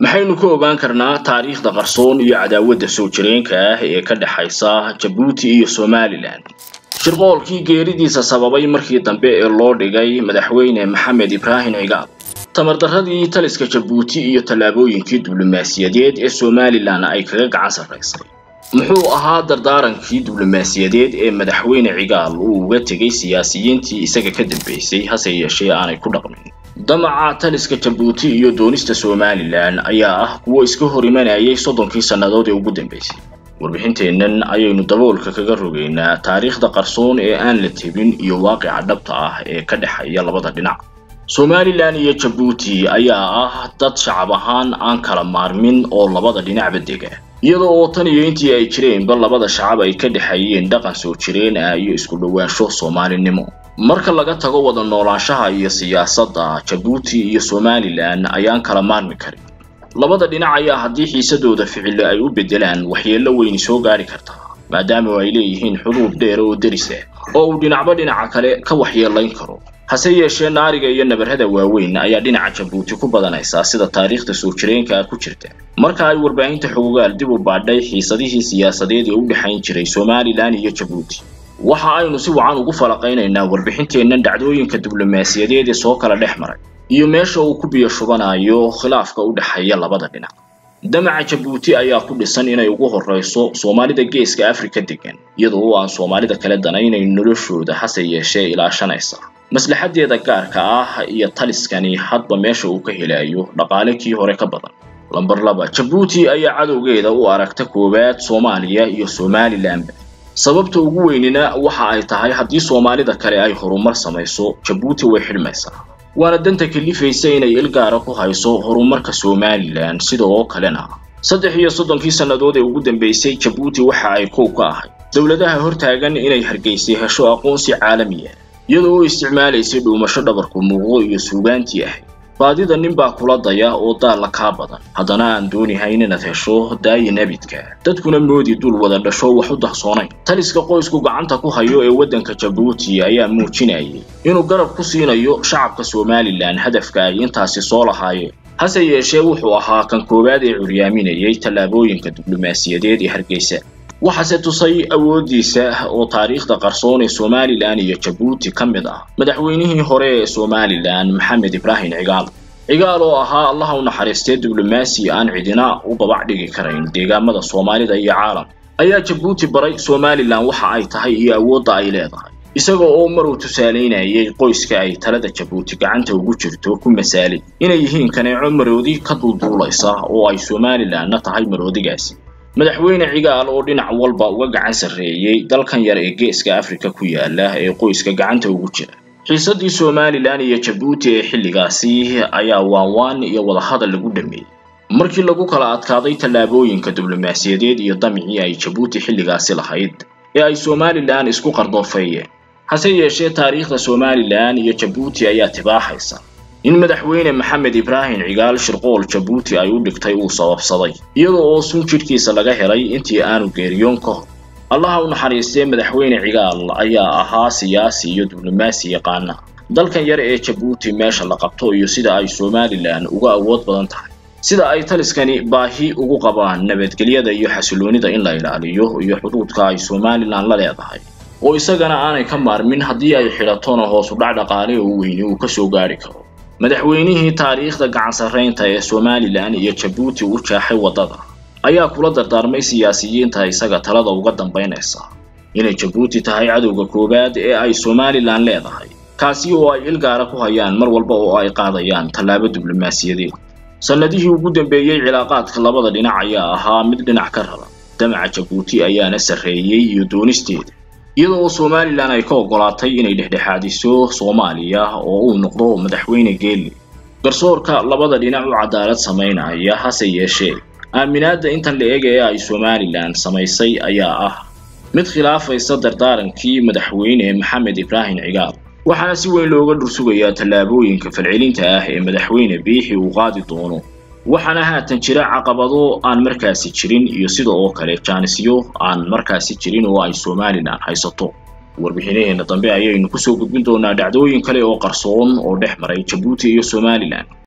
maxaynu ka ogaan karnaa taariikhda qarsoon iyo cadaawadda soo jireenka ah ee ka dhexaysa jabuuti iyo somalilan shirqoolkii geeridiisa sababay markii dambe ee loo dhigay madaxweyne maxamed ibraahim cigaal tamardarradii taliska jabuuti iyo tallaabooyinkii diblomaasiyadeed ee somalilan ay kaga gacan sarraysay muxuu ahaa dardaarankii diblomaasiyadeed ee madaxweyne cigaal uu uga tegay siyaasiyiintii isaga ka dambeysay hase yeeshee aanay ku dhaqmin damaca taliska jabuuti iyo doonista somalilan ayaa ah kuwo iska hor imanayay soddonkii sannadood ee ugu dambeysay warbixinteennan ayaynu daboolka kaga rogaynaa taariikhda qarsoon ee aan la tebin iyo waaqica dhabta ah ee ka dhexeeya labada dhinac somalilan iyo jabuuti ayaa ah dad shacab ahaan aan kala maarmin oo labada dhinacba dega iyada oo tan iyo intii ay jireenba labada shacab ay ka dhexeeyeen dhaqan soo jireen ah iyo isku dhowaansho soomaalinimo marka laga tago wada noolaanshaha iyo siyaasadda jabuuti iyo somalilan ayaan kala maarmi karin labada dhinac ayaa haddii xiisadooda ficilo ay u beddelaan waxyeello weyni soo gaari kartaa maadaama ay leeyihiin xuduud dheer oo deris ah oo uu dhinacba dhinaca kale ka waxyeelayn karo hase yeeshee naariga iyo nabarrada waaweyn ayaa dhinaca jabuuti ku badanaysaa sida taariikhda soo jireenka ah ku jirta marka ay warbaahinta xogogaal dib u baadhay xiisadihii siyaasadeed ee u dhexayn jiray somalilan iyo jabuuti waxa aynu si wacan ugu falaqaynaynaa warbixinteennan dhacdooyinka diblomaasiyadeed ee soo kala dhex maray iyo meesha uu ku biyo shubanayo khilaafka u dhexeeya labada dhinac damaca jabuuti ayaa ku dhisan inay ugu horrayso soomaalida geeska afrika degan iyadoo aan soomaalida kale danaynayn noloshooda hase yeeshee ilaashanaysa maslaxadeeda gaarka ah iyo taliskani hadba meesha uu ka helayo dhaqaale kii hore ka badan lamber laba jabuuti ayaa cadowgeeda u aragta koowaad soomaaliya iyo somalilanba sababta ugu weynina waxa ay tahay haddii soomaalida kale ay horumar samayso jabuuti way xidhmaysaa waana danta kalifaysa inay ilgaara ku hayso horumarka somalilan sida oo kalena saddex iyo soddonkii sannadood ee ugu dambeysay jabuuti waxa ay kow ka ahayd dowladaha hortaagan inay hargeysay hesho aqoonsi caalami ah iyadoo u isticmaalaysay dhuumasho dhabarku muuqdo iyo suugaantii ahayd baadida nin baa kula daya oo daalla kaa badan haddana aan doonihayn inaad hesho daayin abidka dadkuna moodi dul wada dhasho wax u dahsoonayn taliska qoysku gacanta ku hayo ee waddanka jabuuti ayaa muujinayay inuu garab ku siinayo shacabka somalilan hadafka ay intaasi soo lahaayeen hase yeeshee wuxuu ahaa kan koowaad ee curyaaminayay tallaabooyinka diblomaasiyadeed ee hargeysa waxaase tusay awooddiisa oo taariikhda qarsoon ee somalilan iyo jabuuti ka mid ah madaxweynihii hore ee somalilan maxamed ibraahim cigaal cigaal oo ahaa allaha u naxariistee diblomaasi aan cidina u babac dhigi karayn deegaamada soomaalida iyo caalam ayaa jabuuti baray somalilan waxa ay tahay iyo awoodda ay leedahay isaga oo maruu tusaalaynayay qoyska ay talada jabuuti gacanta ugu jirto ku masaalay inay yihiin kaneeco maroodi ka dulduulaysa oo ay somalilanna tahay maroodigaasi madaxweyne cigaal oo dhinac walba uga gacan sarreeyey dalkan yar ee geeska afrika ku yaala ee qoyska gacanta ugu jira xiisaddii somalilan iyo jabuuti ee xilligaasi ayaa waanwaan iyo wadahadal lagu dhameeyey markii lagu kala adkaaday tallaabooyinka diblomaasiyadeed iyo damicii ay jabuuti xilligaasi lahayd ee ay somalilan isku qardoofeeyeen hase yeeshee taariikhda somalilan iyo jabuuti ayaa tibaaxaysa in madaxweyne maxamed ibraahim cigaal shirqool jabuuti ay u dhigtay uu sababsaday iyada oo sun jidhkiisa laga helay intii aanu geeriyoon ka hor allaha u naxariistee madaxweyne cigaal ayaa ahaa siyaasi iyo diblomaasi yaqaana dalkan yar ee jabuuti meesha la qabto iyo sida ay somalilan uga awood badan tahay sida ay taliskani baahi ugu qabaan nabadgelyada iyo xasiloonida in la ilaaliyo iyo xuduudka ay somalilan la leedahay oo isagana aanay ka maarmin haddii ay xidhatona hoosu dhac dhaqaale oo weyni uu kasoo gaari karo madaxweynihii taariikhda gacan sarraynta ee somalilan iyo jabuuti u jaaxay waddada ayaa kula dardaarmay siyaasiyiinta isaga talada uga dambaynaysa inay jabuuti tahay cadowga koowaad ee ay somalilan leedahay kaasi oo ay ilgaara ku hayaan mar walba oo ay qaadayaan tallaabo diblomaasiyadeed sannadihii ugu dambeeyey cilaaqaadka labada dhinac ayaa ahaa mid dhinac ka raba damaca jabuuti ayaana sarreeyey iyo doonisteeda iyada oo somalilan ay ka oggolaatay inay dhexdhexaadiso soomaaliya oo uu noqdo madaxweyne geeli garsoorka labada dhinac u cadaalad samaynaya hase yeeshee aaminaadda intan la eg ee ay somalilan samaysay ayaa ah mid khilaafaysa dardaarankii madaxweyne maxamed ibraahim cigaal waxaana si weyn looga dhursugayaa tallaabooyinka falcelinta ah ee madaxweyne biixi uu qaadi doono waxaana haatan jira caqabado aan markaasi jirin iyo sida oo kale jaanisyo aan markaasi jirin oo ay somalilan haysato warbixinaheena dambe ayaynu kusoo gudbin doonaa dhacdooyin kale oo qarsoon oo dhex maray jabuuti iyo somalilan